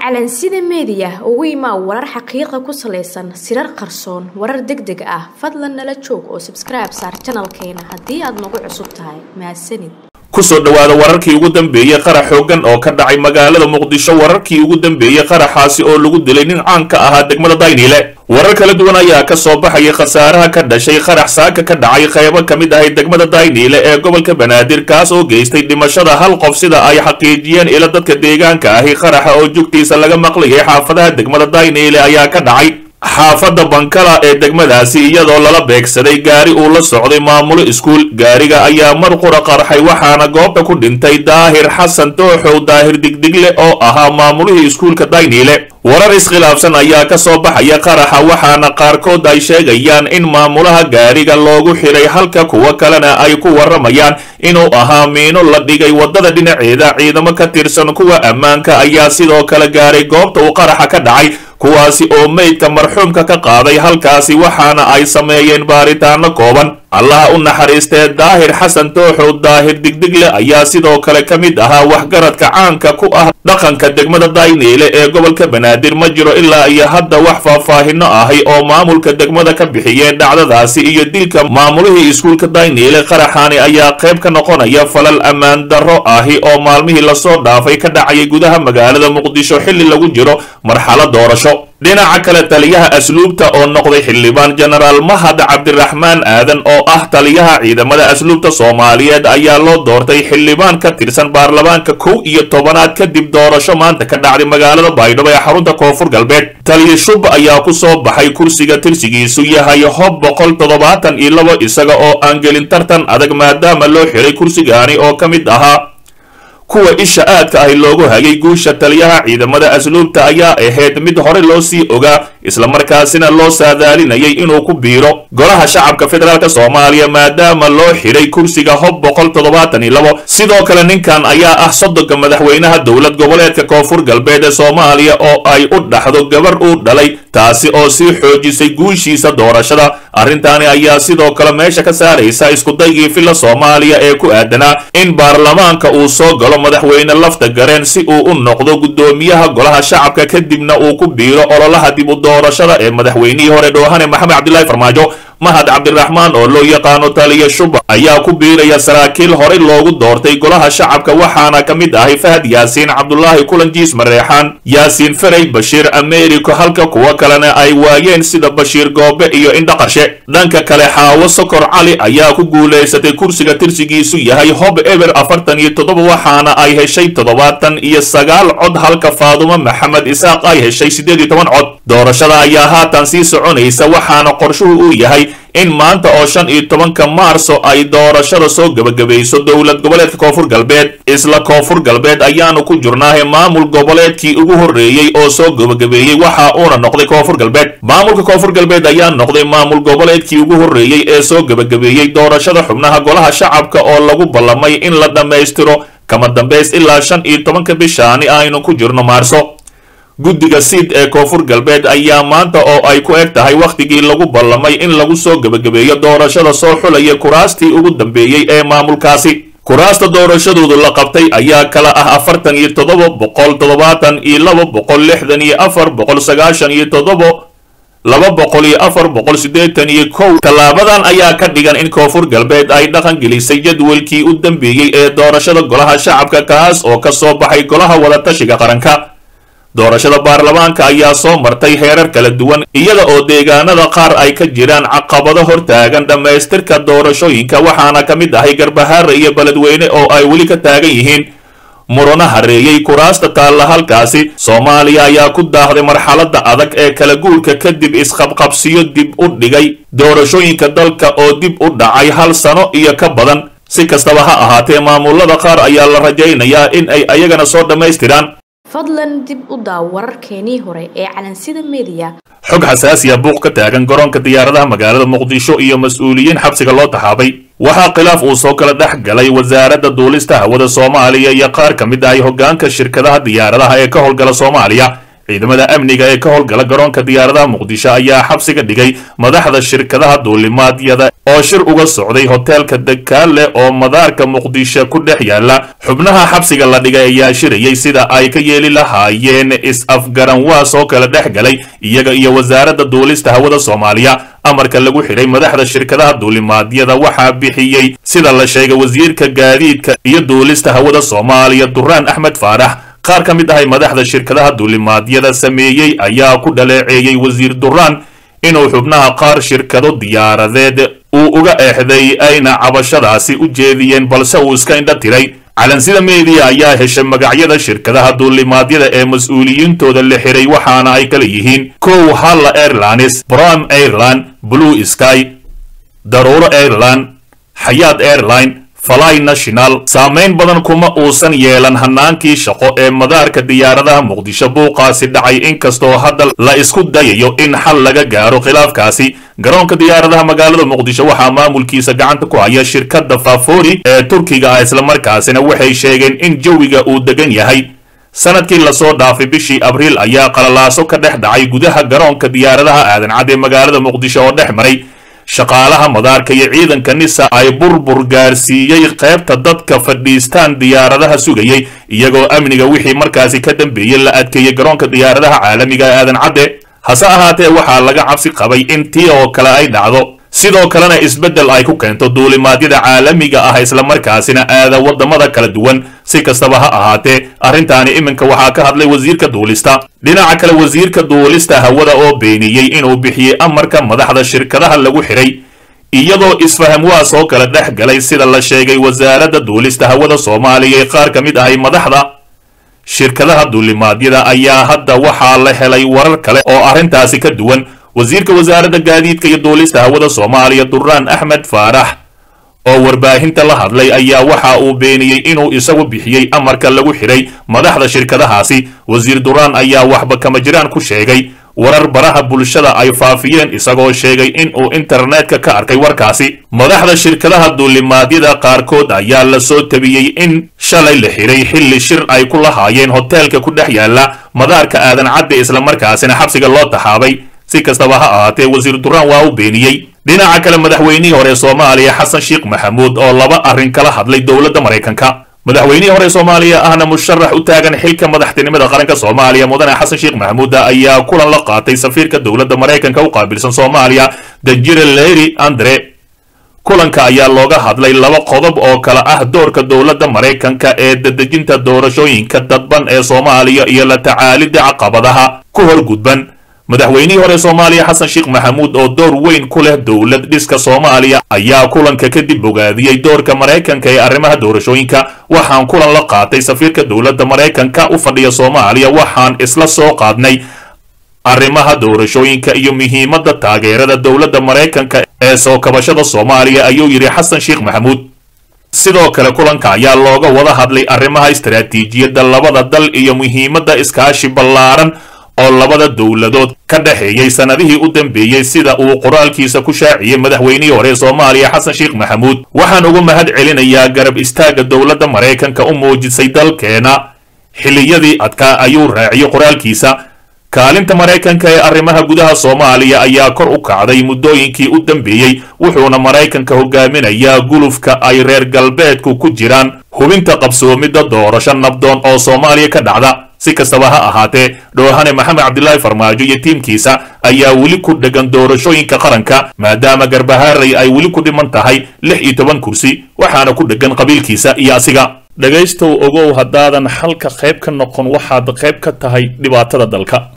calansida meediya ugu imaa warar xaqiiqa ku salaysan sirar qarsoon warar deg deg ah fadlan nala joog oo sabskribe saar janalkeena haddii aad nagu cusub tahay mahadsanid kusoo dhowaada wararkii ugu dambeeyey qarax xooggan oo ka dhacay magaalada muqdisho wararkii ugu dambeeyey qaraxaasi oo lagu dilay nin caan ka ahaa degmada dayniile warar kala duwan ayaa ka soo baxaya khasaaraha ka dhashay qarax saaka ka dhacay qaybo ka mid ahay degmada dayniile ee gobolka banaadir kaas oo geystay dhimashada hal qof sida ay xaqiijiyeen ila dadka deegaanka ahi qaraxa oo jugtiisa laga maqlayay xaafadaha degmada dayniile ayaa ka dhacay xaafadda bankala ee degmadaasi iyadoo lala beegsaday gaari uu la socday maamulo iskuul gaariga ayaa mar qura qarxay waxaana goobta ku dhintay daahir xasan tooxow daahir digdigle oo ahaa maamulihii iskuulka dayniile warar iskhilaafsan ayaa ka soo baxaya qaraxa waxaana qaarkood ay sheegayaan in maamulaha gaariga loogu xidhay halka kuwo kalena ay ku warramayaan inuu ahaa miino la dhigay waddada dhinaceeda ciidamo ka tirsan kuwa ammaanka ayaa sidoo kale gaaray goobta uu qaraxa ka dhacay kuwaasi oo meydka marxuumka ka qaaday halkaasi waxaana ay sameeyeen baaritaano kooban allaha u naxariistee daahir xasan tooxow daahir digdigle ayaa sidoo kale ka mid ahaa waxgaradka caanka ku ah dhaqanka degmada dayniile ee gobolka banaadir ma jiro ilaa iyo hadda wax faahfaahino ahi oo maamulka degmada ka bixiyeen dhacdadaasi iyo dilka maamulihii iskuulka dayniile qaraxaani ayaa qayb ka noqonaya falal ammaan darro ahi oo maalmihii lasoo dhaafay ka dhacayay gudaha magaalada muqdisho xilli lagu jiro marxalad doorasho dhinaca kale taliyaha asluubta oo noqday xildhibaan jenaraal mahad cabdiraxmaan aadan oo ah taliyaha ciidamada asluubta soomaaliyeed ayaa loo doortay xildhibaan ka tirsan baarlamaanka kow iyo tobanaad kadib doorasho maanta ka dhacday magaalada baydhabo ee xarunta koonfur galbeed taliya shub ayaa ku soo baxay kursiga tirsigiisu yahay hob boqol toddobaatan iyo labo isaga oo aan gelin tartan adag maadaama loo xiray kursigaani oo ka mid ahaa kuwa isha aadka ahi loogu hayay guusha taliyaha ciidamada asluubta ayaa ahayd mid hore loo sii ogaa islamarkaasina loo saadaalinayay inuu ku biiro golaha shacabka federaalk soomaaliya maadaama loo xidhay kursiga hob boqol toddobaatan iyo labo sidoo kale ninkan ayaa ah sodonka madaxweynaha dowlad goboleedka koonfur galbeed ee soomaaliya oo ay u dhaxdo gabar uu dhalay taasi oo sii xoojisay guushiisa doorashada arrintaani ayaa sidoo kale meesha ka saaraysa iskudaygii filla soomaaliya ee ku aadanaa in baarlamaanka uu soo galo madaxweyne lafta gareen si uu u noqdo guddoomiyaha golaha shacabka kadibna uu ku biiro ololaha dib u doorashada ee madaxweynihii hore dhoohane maxamed cabdilaahi farmaajo mahad cabdiraxmaan oo loo yaqaano taliya shuba ayaa ku biiraya saraakiil horey loogu doortay golaha shacabka waxaana ka mid ahay fahad yaasiin cabdulaahi kulanjiis mareexaan yaasiin ferey bashiir americo halka kuwo kalena ay waayeen sida bashiir goobe iyo indhaqarshe dhanka kale xaawo sokor cali ayaa ku guulaysatay kursiga tirsigiisu yahay hob eber afartan iyo toddoba waxaana ay heshay toddobaatan iyo sagaal cod halka faadumo maxamed isaaq ay heshay siddeed iyo toban cod doorashada ayaa haatan sii soconaysa waxaana qorshuhu uu yahay in maanta oo shan iyo tobanka maarso ay doorashada soo gebagabayso dowlad goboleedka koonfur galbeed isla koonfur galbeed ayaanu ku jirnaahe maamul goboleedkii ugu horreeyey oo soo gebagabeeyey waxa uuna noqday koonfur galbeed maamulka koonfur galbeed ayaa noqday maamul goboleedkii ugu horreeyey ee soo gebagabeeyey doorashada xubnaha golaha shacabka oo lagu ballamay in la dhammaystiro kama dambays ilaa shan iyo tobanka bishaani aynu ku jirno maarso guddiga siid ee koonfur galbeed ayaa maanta oo ay ku eg tahay wakhtigii lagu ballamay in lagu soo gebagabeeyo doorashada soo xulaya kuraastii ugu dambeeyey ee maamulkaasi kuraasta doorashadoodu la qabtay ayaa kala ah afartan iyo toddoba boqol toddobaatan iyo laba boqol lixdan iyo afar boqol sagaashan iyo toddoba laba boqol iyo afar boqol siddeetan iyo kow tallaabadan ayaa ka dhigan in koonfur galbeed ay dhaqan gelisay jadwalkii u dambeeyey ee doorashada golaha shacabka kaas oo ka soo baxay golaha wadatashiga qaranka doorashada baarlamaanka ayaa soo martay heerar kala duwan iyada oo deegaanada qaar ay ka jiraan caqabado hortaagan dhammaystirka doorashooyinka waxaana ka mid ahay garbahaare iyo beledweyne oo ay weli ka taagan yihiin murano hareeyey kuraasta taalla halkaasi soomaaliya ayaa ku daahday marxaladda adag ee kala guurka kadib isqabqabsiyo dib u dhigay doorashooyinka dalka oo dib u dhacay hal sano iyo ka badan si kastaba ha ahaatee maamulada qaar ayaa la rajaynayaa in ay ayagana soo dhammaystiraan fadlan dib u daaw wararkeenii hore ee calansida meediya xog xasaasiya buuq ka taagan garoonka diyaaradaha magaalada muqdisho iyo mas-uuliyiin xabsiga loo taxaabay waxaa khilaaf uu soo kala dhex galay wasaaradda duulista hawada soomaaliya iyo qaar ka mid ahay hoggaanka shirkadaha diyaaradaha ee ka howlgala soomaaliya ciidamada amniga ee ka howlgala garoonka diyaaradaha muqdisho ayaa xabsiga dhigay madaxda shirkadaha duulimaadyada oo shir uga socday hoteelka dakaale oo madaarka muqdisho ku dhex yaala xubnaha xabsiga la dhigay ayaa shirayay sida ay ka yeeli lahaayeen is-afgaranwaas oo kala dhex galay iyaga iyo wasaaradda duulista hawada soomaaliya amarka lagu xidhay madaxda shirkadaha duulimaadyada waxaa bixiyey sida la sheegay wasiirka gaadiidka iyo duulista hawada soomaaliya duraan axmed faarax qaar ka mid ahay madaxda shirkadaha duulimaadyada sameeyey ayaa ku dhaleeceeyey wasiir duraan inuu xubnaha qaar shirkado diyaaradeed uu uga eexday ayna cabashadaasi u jeediyeen balse uu iska indha tiray calansida meediya ayaa heshay magacyada shirkadaha duulimaadyada ee mas-uuliyiintooda la xiray waxaana ay kala yihiin kow halla airlines brom airline blue sky daruuro airline xayaad airline fly national saamayn badan kuma uusan yeelan hanaankii shaqo ee madaarka diyaaradaha muqdisho buuqaasi dhacay inkastoo hadda la isku dayayo in xal laga gaaro khilaafkaasi garoonka diyaaradaha magaalada muqdisho waxaa maamulkiisa gacanta ku haya shirkadda fafori ee turkiga ah islamarkaasina waxay sheegeen in jawiga uu degan yahay sanadkii lasoo dhaafay bishii abriil ayaa qalalaaso ka dhex dhacay gudaha garoonka diyaaradaha aadan cad ee magaalada muqdisho oo dhex maray shaqaalaha madaarka iyo ciidanka nisa ay burbur gaarsiiyey qaybta dadka fadhiistaan diyaaradaha sugayey iyagoo amniga wixii markaasi ka dambeeyey la adkeeyey garoonka diyaaradaha caalamiga ee aadan cadde hase ahaatee waxaa laga cabsi qabay in tii oo kale ay dhacdo sidoo kalena isbeddel ay ku keento duulimaadyada caalamiga ah islamarkaasina aada waddamada kala duwan si kastaba ha ahaatee arrintaani iminka waxaa ka hadlay wasiirka duulista dhinaca kale wasiirka duulista hawada oo beeniyey inuu bixiyey amarka madaxda shirkadaha lagu xidhay iyadoo isfahamwaas oo kala dhex galay sida la sheegay wasaaradda duulista hawada soomaaliya ee qaar ka mid ahay madaxda shirkadaha duulimaadyada ayaa hadda waxaa la helay warar kale oo arrintaasi ka duwan wasiirka wasaaradda gaadiidka iyo duulista hawada soomaaliya duraan axmed faarax oo warbaahinta la hadlay ayaa waxa uu beeniyey inuu isagu bixiyey amarka lagu xidhay madaxda shirkadahaasi wasiir duraan ayaa waxba kama jiraan ku sheegay warar baraha bulshada ay faafiyeen isagoo sheegay in uu internetka ka arkay warkaasi madaxda shirkadaha duulimaadyada qaarkood ayaa la soo tabiyey in shalay la xidhay xilli shir ay ku lahaayeen hoteelka ku dhex yaala madaarka aadan cadde islamarkaasina xabsiga loo taxaabay si kastaba ha ahaatee wasiir duraan waa u beeniyey dhinaca kale madaxweynihii hore soomaaliya xasan sheekh maxamuud oo laba arrin kala hadlay dowladda maraykanka madaxweynihii hore soomaaliya ahna musharax u taagan xilka madaxtinimada qaranka soomaaliya mudane xasan sheekh maxamuuda ayaa kulan la qaatay safiirka dowladda maraykanka u qaabilsan soomaaliya danjire leri andre kulanka ayaa looga hadlay laba qodob oo kale ah doorka dowladda maraykanka ee dadejinta doorashooyinka dadban ee soomaaliya iyo la tacaalidda caqabadaha ku horgudban madaxweynihii hore soomaaliya xasan sheekh maxamuud oo door weyn ku leh dowlad dhiska soomaaliya ayaa kulanka kadib bogaadiyey doorka maraykanka ee arrimaha doorashooyinka waxaan kulan la qaatay safiirka dowladda maraykanka u fadhiya soomaaliya waxaan isla soo qaadnay arrimaha doorashooyinka iyo muhiimadda taageerada dowladda maraykanka ee soo kabashada soomaaliya ayuu yidhi xasan sheekh maxamuud sidoo kale kulanka ayaa looga wada hadlay arrimaha istaraatiijiyadda labada dal iyo muhiimadda iskaashi ballaaran oo labada dowladood ka dhexeeyey sannadihii u dambeeyey sida uu qoraalkiisa ku shaaciyey madaxweynihii hore soomaaliya xasan sheekh maxamuud waxaan ugu mahad celinayaa garab istaagga dowladda maraykanka u muujisay dalkeena xilliyadii adkaa ayuu raaciyey qoraalkiisa kaalinta maraykanka ee arrimaha gudaha soomaaliya ayaa kor u kacday muddooyinkii u dambeeyey wuxuuna maraykanka hogaaminayaa gulufka ay reer galbeedku ku jiraan hubinta qabsoomidda doorasho nabdoon oo soomaaliya ka dhacda si kastaba ha ahaatee dhoohane maxamed cabdilaahi farmaajo iyo tiimkiisa ayaa weli ku dhegan doorashooyinka qaranka maadaama garbahaaray ay weli ku dhiman tahay lix iyo toban kursi waxaana ku dhegan qabiilkiisa iyo asiga dhegaystow ogow haddaadan xalka qayb ka noqon waxaad qayb ka tahay dhibaatada dalka